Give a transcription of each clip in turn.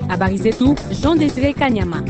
Habari zetu Jean Desire Kanyama.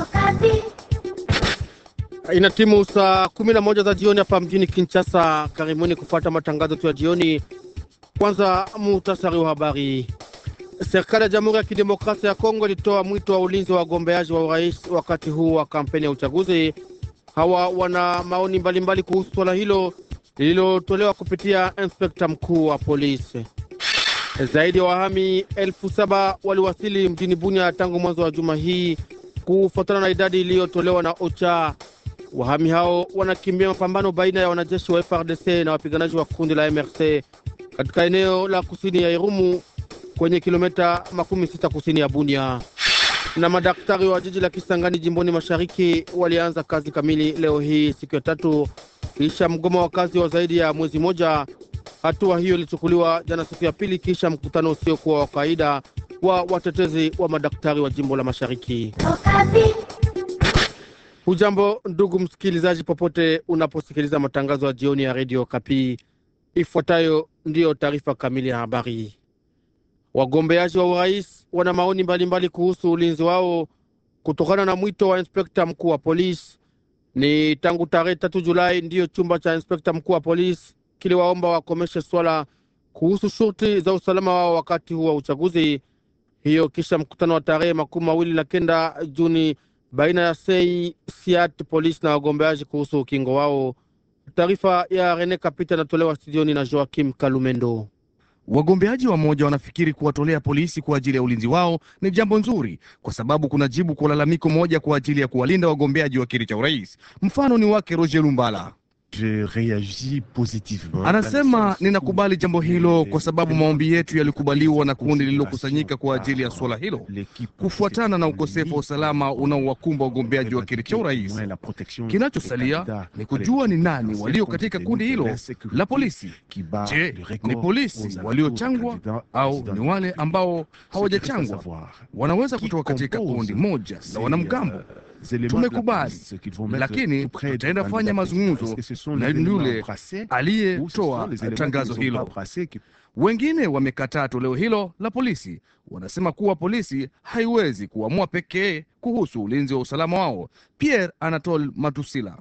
Ina timu saa kumi na moja za jioni hapa mjini Kinshasa. Karibuni kufuata matangazo tu ya jioni. Kwanza muhtasari wa habari. Serikali ya Jamhuri ya Kidemokrasia ya Kongo ilitoa mwito wa ulinzi wa wagombeaji wa urais wakati huu wa kampeni ya uchaguzi. Hawa wana maoni mbalimbali kuhusu swala hilo lililotolewa kupitia inspekta mkuu wa polisi. Zaidi ya wahami elfu saba waliwasili mjini Bunya tangu mwanzo wa juma hii kufuatana na idadi iliyotolewa na OCHA. Wahami hao wanakimbia mapambano baina ya wanajeshi wa FRDC na wapiganaji wa kundi la MRC katika eneo la kusini ya Irumu kwenye kilomita makumi sita kusini ya Bunia. Na madaktari wa jiji la Kisangani jimboni mashariki walianza kazi kamili leo hii siku ya tatu kisha mgomo wa kazi wa zaidi ya mwezi moja. Hatua hiyo ilichukuliwa jana siku ya pili kisha mkutano usiokuwa wa kawaida wa watetezi wa madaktari wa jimbo la mashariki. Hujambo ndugu msikilizaji, popote unaposikiliza matangazo ya jioni ya redio Kapi. Ifuatayo ndiyo taarifa kamili ya habari. Wagombeaji wa urais wana maoni mbalimbali kuhusu ulinzi wao kutokana na mwito wa inspekta mkuu wa polisi. Ni tangu tarehe tatu Julai ndiyo chumba cha inspekta mkuu wa polisi kiliwaomba wakomeshe swala kuhusu shurti za usalama wao wakati huu wa uchaguzi, hiyo kisha mkutano wa tarehe makumi mawili na kenda Juni baina ya sei siat polisi na wagombeaji kuhusu ukingo wao. Taarifa ya Rene Kapita inatolewa studioni na Joakim Kalumendo. Wagombeaji wamoja wanafikiri kuwatolea polisi kwa ajili ya ulinzi wao ni jambo nzuri, kwa sababu kuna jibu kwa lalamiko moja kwa ajili ya kuwalinda wagombeaji wa kiti cha urais. Mfano ni wake Roger Lumbala. Je reagis positivement. Anasema, ninakubali jambo hilo kwa sababu maombi yetu yalikubaliwa na kundi lililokusanyika kwa ajili ya suala hilo, kufuatana na ukosefu wa usalama unaowakumba wagombeaji wa kiti cha urais. Kinachosalia ni kujua ni nani walio katika kundi hilo la polisi. Je, ni polisi waliochangwa au ni wale ambao hawajachangwa? Wanaweza kutoka katika kundi moja la wanamgambo. Tumekubali, lakini tutaenda fanya mazungumzo na yule aliyetoa tangazo hilo. Wengine wamekataa toleo hilo la polisi, wanasema kuwa polisi haiwezi kuamua pekee kuhusu ulinzi wa usalama wao. Pierre Anatole Matusila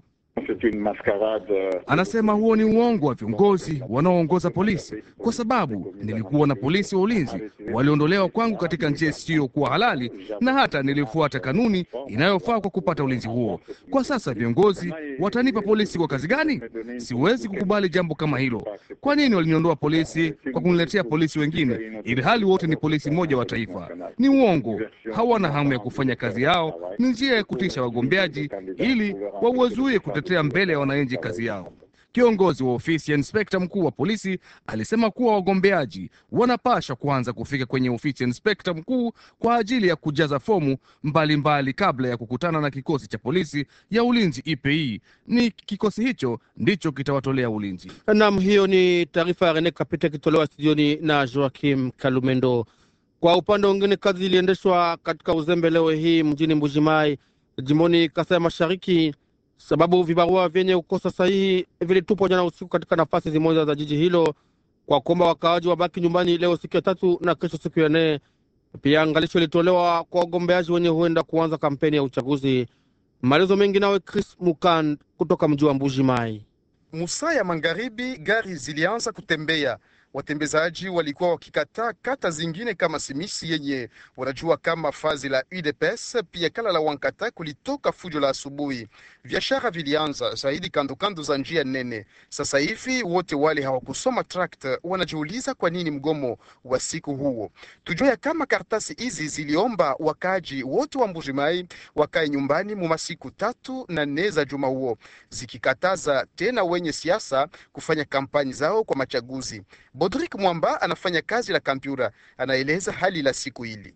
anasema huo ni uongo wa viongozi wanaoongoza polisi, kwa sababu nilikuwa na polisi wa ulinzi waliondolewa kwangu katika njia isiyokuwa halali, na hata nilifuata kanuni inayofaa kwa kupata ulinzi huo. Kwa sasa viongozi watanipa polisi kwa kazi gani? Siwezi kukubali jambo kama hilo. Kwa nini waliniondoa polisi kwa kuniletea polisi wengine, ili hali wote ni polisi mmoja wa taifa? Ni uongo. Hawana hamu ya kufanya kazi yao, ni njia ya kutisha wagombeaji ili wawazuie kutetea mbele ya wananchi kazi yao. Kiongozi wa ofisi ya inspekta mkuu wa polisi alisema kuwa wagombeaji wanapasha kuanza kufika kwenye ofisi ya inspekta mkuu kwa ajili ya kujaza fomu mbalimbali mbali kabla ya kukutana na kikosi cha polisi ya ulinzi IPI. Ni kikosi hicho ndicho kitawatolea ulinzi. Nam, hiyo ni taarifa ya Rene Kapita ikitolewa studioni na Joakim Kalumendo. Kwa upande mwingine, kazi iliendeshwa katika uzembe leo hii mjini Mbujimai, jimboni Kasai Mashariki sababu vibarua vyenye kukosa sahihi vilitupwa jana usiku katika nafasi zimoja za jiji hilo, kwa kuomba wakaaji wabaki nyumbani leo siku ya tatu na kesho siku ya nne. Pia angalisho ilitolewa kwa wagombeaji wenye huenda kuanza kampeni ya uchaguzi. Maelezo mengi nawe Chris Mukan kutoka mji wa Mbuji Mai. Musaa ya magharibi, gari zilianza kutembea watembezaji walikuwa wakikataa kata zingine kama Simisi yenye wanajua kama fazi la UDPS, pia kala la Wankata kulitoka fujo la asubuhi. Biashara vilianza zaidi kando kando za njia nene. Sasa hivi wote wale hawakusoma tract wanajiuliza kwa nini mgomo wa siku huo. Tujua ya kama karatasi hizi ziliomba wakaji wote wa Mbujimai wakae nyumbani mu masiku tatu na nne za juma huo, zikikataza tena wenye siasa kufanya kampani zao kwa machaguzi. Bodrik Mwamba anafanya kazi la kampyura, anaeleza hali la siku hili.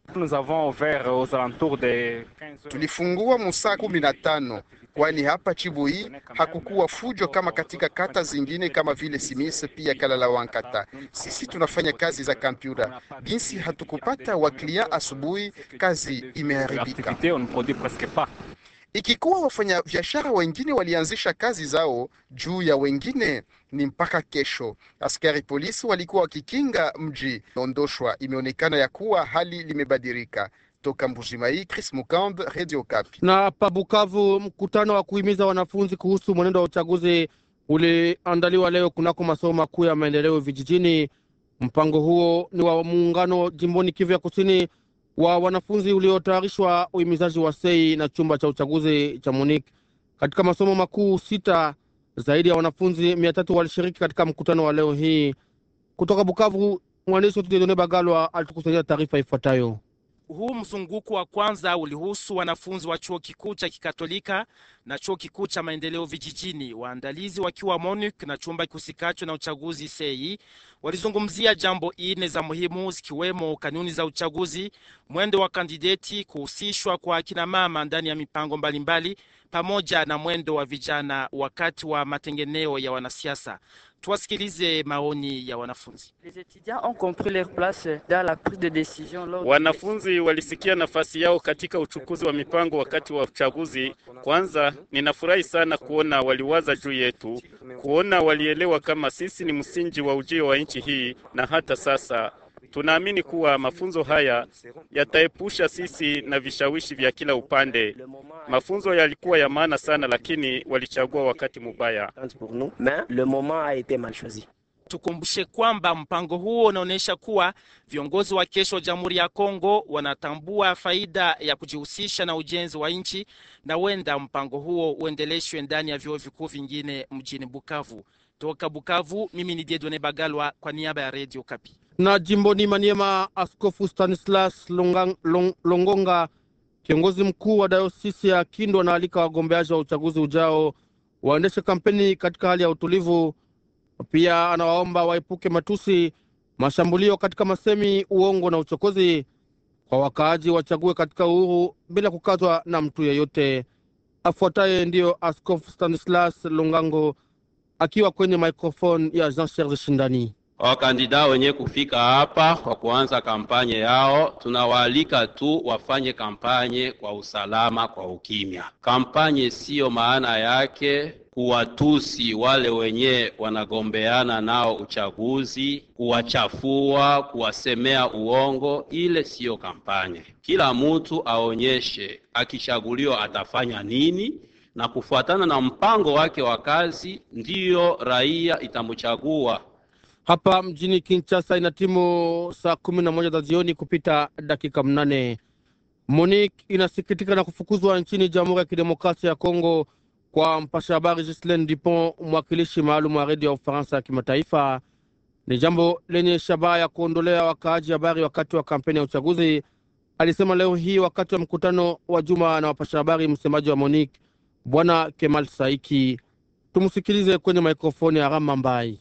Tulifungua musaa kumi na tano kwani hapa Chibui hakukuwa fujo kama katika kata zingine kama vile Simis pia Kalala Wankata. Sisi tunafanya kazi za kampyura, jinsi hatukupata waklia asubuhi, kazi imeharibika. Ikikuwa wafanya biashara wengine walianzisha kazi zao juu ya wengine, ni mpaka kesho. Askari polisi walikuwa wakikinga mji Ondoshwa. Imeonekana ya kuwa hali limebadilika. Toka Mbujimai, Chris Mukand, Radio Kapi. Na pa Bukavu, mkutano wa kuhimiza wanafunzi kuhusu mwenendo wa uchaguzi uliandaliwa leo kunako masomo makuu ya maendeleo vijijini. Mpango huo ni wa muungano jimboni Kivu ya kusini wa wanafunzi uliotayarishwa uhimizaji wa sei na chumba cha uchaguzi cha MONUC katika masomo makuu sita. Zaidi ya wanafunzi mia tatu walishiriki katika mkutano wa leo hii. Kutoka Bukavu, mwandishi wetu Dedone Bagalwa alitukusanyia taarifa ifuatayo. Huu mzunguko wa kwanza ulihusu wanafunzi wa chuo kikuu cha kikatolika na chuo kikuu cha maendeleo vijijini. Waandalizi wakiwa MONUC na chumba kihusikacho na uchaguzi sei walizungumzia jambo ine za muhimu zikiwemo kanuni za uchaguzi, mwendo wa kandideti, kuhusishwa kwa akina mama ndani ya mipango mbalimbali mbali, pamoja na mwendo wa vijana wakati wa matengeneo ya wanasiasa. Tuwasikilize maoni ya wanafunzi. Wanafunzi walisikia nafasi yao katika uchukuzi wa mipango wakati wa uchaguzi. Kwanza, ninafurahi sana kuona waliwaza juu yetu, kuona walielewa kama sisi ni msingi wa ujio wa nchi hii, na hata sasa tunaamini kuwa mafunzo haya yataepusha sisi na vishawishi vya kila upande. Mafunzo yalikuwa ya maana sana, lakini walichagua wakati mubaya. Tukumbushe kwamba mpango huo unaonyesha kuwa viongozi wa kesho wa Jamhuri ya Kongo wanatambua faida ya kujihusisha na ujenzi wa nchi na huenda mpango huo uendeleshwe ndani ya vyuo vikuu vingine mjini Bukavu. Toka Bukavu, mimi ni Diedone Bagalwa kwa niaba ya Radio Kapi. Na jimboni Maniema, Askofu Stanislas Longang, Long, Longonga, kiongozi mkuu wa dayosisi ya Kindu, anaalika wagombeaji wa uchaguzi ujao waendeshe kampeni katika hali ya utulivu. Pia anawaomba waepuke matusi, mashambulio katika masemi, uongo na uchokozi. Kwa wakaaji wachague katika uhuru bila kukatwa na mtu yeyote. Afuataye ndiyo Askofu Stanislas Longango akiwa kwenye microphone ya Jean Serge Shindani. Wakandida wenye kufika hapa kwa kuanza kampanye yao, tunawaalika tu wafanye kampanye kwa usalama, kwa ukimya. Kampanye siyo maana yake kuwatusi wale wenye wanagombeana nao uchaguzi, kuwachafua, kuwasemea uongo. Ile siyo kampanye. Kila mtu aonyeshe akichaguliwa atafanya nini na kufuatana na mpango wake wa kazi, ndiyo raia itamchagua. Hapa mjini Kinshasa ina timu saa kumi na moja za jioni kupita dakika mnane. Monique inasikitika na kufukuzwa nchini Jamhuri ya Kidemokrasia ya Kongo kwa mpasha habari Ghislaine Dupont, mwakilishi maalum wa redio ya Ufaransa ya kimataifa. Ni jambo lenye shabaha ya kuondolea wakaaji habari wakati wa kampeni ya uchaguzi, alisema leo hii wakati wa mkutano wa juma na wapasha habari msemaji wa Monique Bwana Kemal Saiki. Tumsikilize kwenye mikrofoni ya Rama Mbai.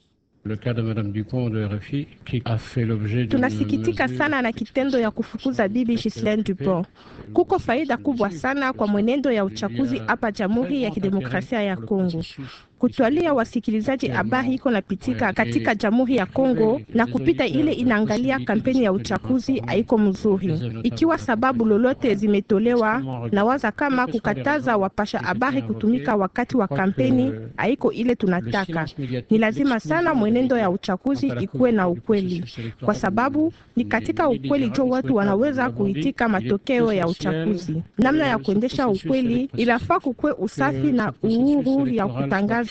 Tunasikitika sana na kitendo ya kufukuza bibi Ghislaine Dupont. Kuko faida kubwa sana kwa mwenendo ya uchaguzi hapa Jamhuri ya Kidemokrasia ya Kongo. Kutwalia wasikilizaji habari iko napitika katika Jamhuri ya Kongo na kupita ile inaangalia kampeni ya uchaguzi haiko mzuri. Ikiwa sababu lolote zimetolewa, na waza kama kukataza wapasha habari kutumika wakati wa kampeni haiko ile tunataka. Ni lazima sana mwenendo ya uchaguzi ikuwe na ukweli, kwa sababu ni katika ukweli jo watu wanaweza kuitika matokeo ya uchaguzi. Namna ya kuendesha ukweli, inafaa kukuwe usafi na uhuru ya kutangaza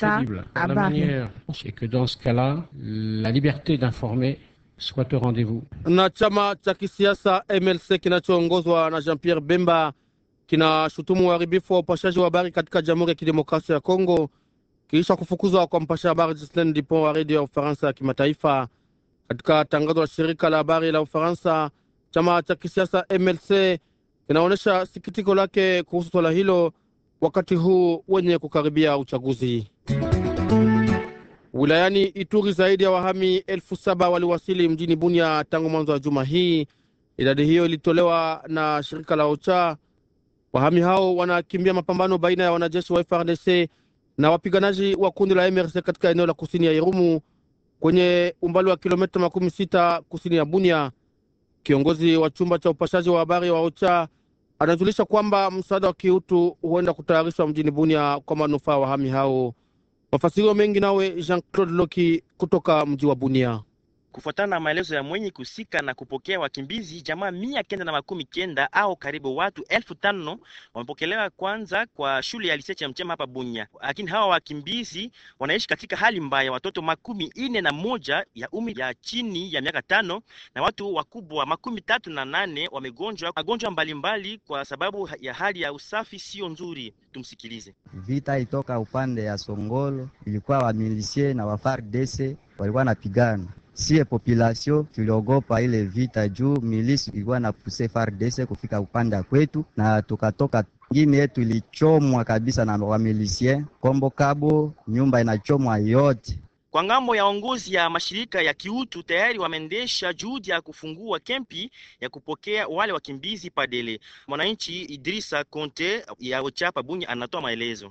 na chama cha kisiasa MLC kinachoongozwa na Jean Pierre Bemba kinashutumu uharibifu wa upashaji wa habari katika Jamhuri ya Kidemokrasia ya Kongo kisha kufukuzwa kwa mpasha habari Ghislaine Dupont wa redio ya Ufaransa ya kimataifa. Katika tangazo la shirika la habari la Ufaransa, chama cha kisiasa MLC kinaonyesha sikitiko lake kuhusu swala hilo wakati huu wenye kukaribia uchaguzi. Wilayani Ituri zaidi ya wahami elfu saba waliwasili mjini Bunia tangu mwanzo wa juma hii. Idadi hiyo ilitolewa na shirika la OCHA. Wahami hao wanakimbia mapambano baina ya wanajeshi wa FRDC na wapiganaji wa kundi la MRC katika eneo la kusini ya Irumu kwenye umbali wa kilomita makumi sita kusini ya Bunia. Kiongozi wa chumba cha upashaji wa habari wa OCHA anajulisha kwamba msaada wa kiutu huenda kutayarishwa mjini Bunia kwa manufaa ya wahami hao. Mafasirio mengi nawe Jean Claude Loki kutoka mji wa Bunia. Kufuatana na maelezo ya mwenye kusika na kupokea wakimbizi, jamaa mia kenda na makumi kenda au karibu watu elfu tano wamepokelewa kwanza kwa shule ya Liseche ya Mchema hapa Bunya, lakini hawa wakimbizi wanaishi katika hali mbaya. Watoto makumi ine na moja ya umri ya chini ya miaka tano na watu wakubwa makumi tatu na nane wamegonjwa magonjwa mbalimbali kwa sababu ya hali ya usafi sio nzuri. Tumsikilize. Vita itoka upande ya Songolo, ilikuwa wamilisie na wa FARDC walikuwa napigana Sie population tuliogopa ile vita juu milisi ilikuwa na puse FARDC kufika upande kwetu, na tukatoka ngine yetu ilichomwa kabisa na wamilisien Kombo Kabo, nyumba inachomwa yote. Kwa ngambo ya ongozi ya mashirika ya kiutu tayari wameendesha juhudi ya kufungua kempi ya kupokea wale wakimbizi Padele. Mwananchi Idrisa Conte ya Ochapa Bunya anatoa maelezo.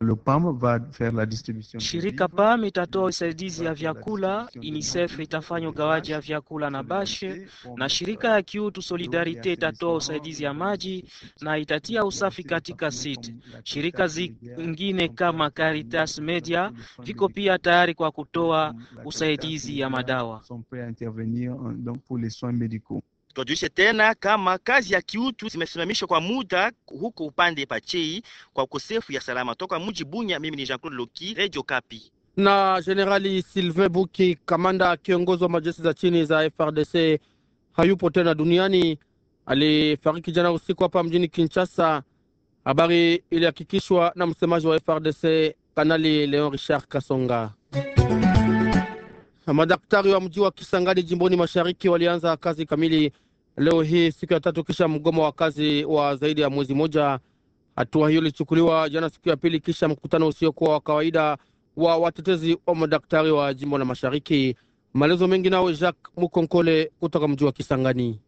Shirika PAM itatoa usaidizi ya vyakula, UNICEF itafanya ugawaji ya vyakula na bashe, na shirika ya kiutu Solidarite itatoa usaidizi ya maji na itatia usafi katika site. Shirika zingine kama Caritas Media viko pia tayari kwa kutoa usaidizi ya madawa. Tuwajulishe tena kama kazi ya kiutu zimesimamishwa kwa muda huko upande Pachei kwa ukosefu ya salama. Toka mji Bunya, mimi ni Jean Claude Loki, Radio Kapi. Na Jenerali Sylvain Buki, kamanda kiongozi wa majeshi za chini za FRDC, hayupo tena duniani. Alifariki jana usiku hapa mjini Kinshasa. Habari ilihakikishwa na msemaji wa FRDC Kanali Leon Richard Kasonga. Madaktari wa mji wa Kisangani jimboni mashariki walianza kazi kamili leo hii siku ya tatu kisha mgomo wa kazi wa zaidi ya mwezi mmoja. Hatua hiyo ilichukuliwa jana siku ya pili kisha mkutano usiokuwa wa kawaida wa watetezi wa madaktari wa jimbo la mashariki. Maelezo mengi nawe Jacques Mukonkole kutoka mji wa Kisangani.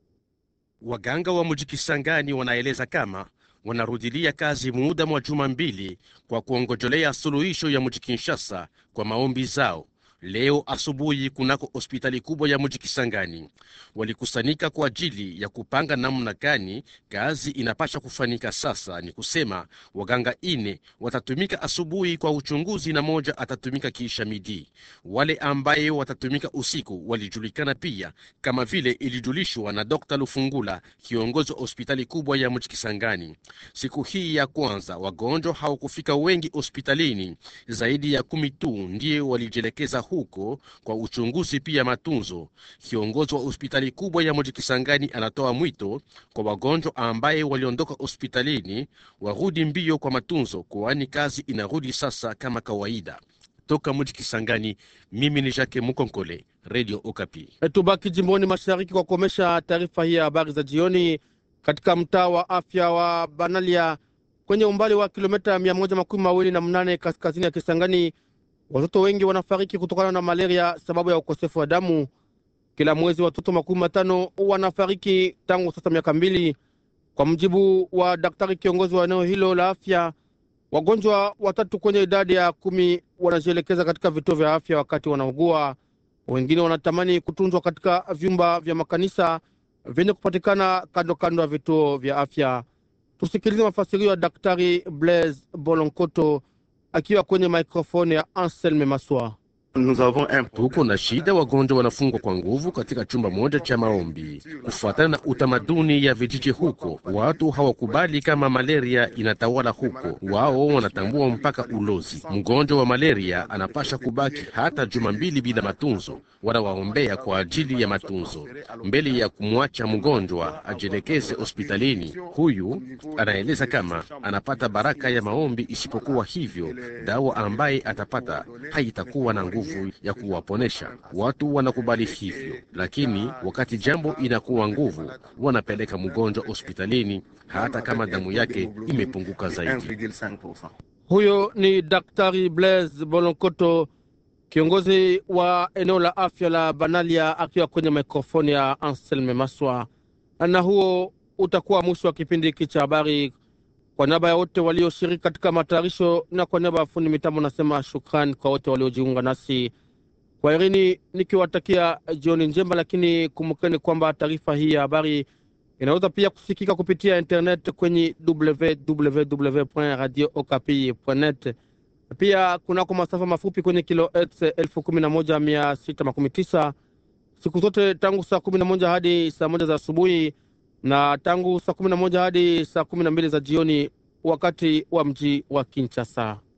Waganga wa mji Kisangani wanaeleza kama wanarudilia kazi muda mwa juma mbili kwa kuongojolea suluhisho ya mji Kinshasa kwa maombi zao. Leo asubuhi kunako hospitali kubwa ya mji Kisangani walikusanyika kwa ajili ya kupanga namna gani kazi inapasha kufanyika. Sasa ni kusema waganga ine watatumika asubuhi kwa uchunguzi na moja atatumika kiisha midi. Wale ambaye watatumika usiku walijulikana pia kama vile ilijulishwa na Dr. Lufungula, kiongozi wa hospitali kubwa ya mji Kisangani. Siku hii ya kwanza wagonjwa hawakufika wengi hospitalini, zaidi ya kumi tu ndiye walijielekeza huko kwa uchunguzi pia matunzo. Kiongozi wa hospitali kubwa ya mji Kisangani anatoa mwito kwa wagonjwa ambaye waliondoka hospitalini warudi mbio kwa matunzo, kwani kazi inarudi sasa kama kawaida. Toka mji Kisangani, mimi ni Jacques Mukonkole, Radio Okapi. Tubaki jimboni mashariki kwa kuomesha taarifa hii ya habari za jioni. Katika mtaa wa afya wa Banalia kwenye umbali wa kilomita mia moja makumi mawili na mnane kaskazini ya Kisangani, watoto wengi wanafariki kutokana na malaria sababu ya ukosefu wa damu. Kila mwezi watoto makumi matano wanafariki tangu sasa miaka mbili, kwa mjibu wa daktari kiongozi wa eneo hilo la afya. Wagonjwa watatu kwenye idadi ya kumi wanajielekeza katika vituo vya afya wakati wanaugua. Wengine wanatamani kutunzwa katika vyumba vya makanisa vyenye kupatikana kando kando ya vituo vya afya. Tusikilize mafasirio ya daktari Blaise Bolonkoto akiwa kwenye mikrofoni ya Anselme Maswa. Tuko na shida, wagonjwa wanafungwa kwa nguvu katika chumba moja cha maombi. Kufuatana na utamaduni ya vijiji huko, watu hawakubali kama malaria inatawala huko. Wao wanatambua mpaka ulozi. Mgonjwa wa malaria anapasha kubaki hata juma mbili bila matunzo, wanawaombea kwa ajili ya matunzo mbele ya kumwacha mgonjwa ajielekeze hospitalini. Huyu anaeleza kama anapata baraka ya maombi, isipokuwa hivyo dawa ambaye atapata haitakuwa na nguvu ya kuwaponesha watu. Wanakubali hivyo, lakini wakati jambo inakuwa nguvu, wanapeleka mgonjwa hospitalini hata kama damu yake imepunguka zaidi. Huyo ni daktari Blaise Bolonkoto, kiongozi wa eneo la afya la Banalia, akiwa kwenye mikrofoni ya Anselme Maswa. Na huo utakuwa mwisho wa kipindi hiki cha habari. Kwa niaba ya wote walioshiriki katika matayarisho na kwa niaba ya fundi mitambo, nasema shukrani kwa wote waliojiunga nasi kwa irini, nikiwatakia jioni njema. Lakini kumbukeni kwamba taarifa hii ya habari inaweza pia kusikika kupitia internet kwenye www.radiookapi.net, pia kunako masafa mafupi kwenye kilohertz elfu kumi na moja mia sita makumi tisa siku zote tangu saa kumi na moja hadi saa moja za asubuhi na tangu saa kumi na moja hadi saa kumi na mbili za jioni wakati wa mji wa Kinshasa.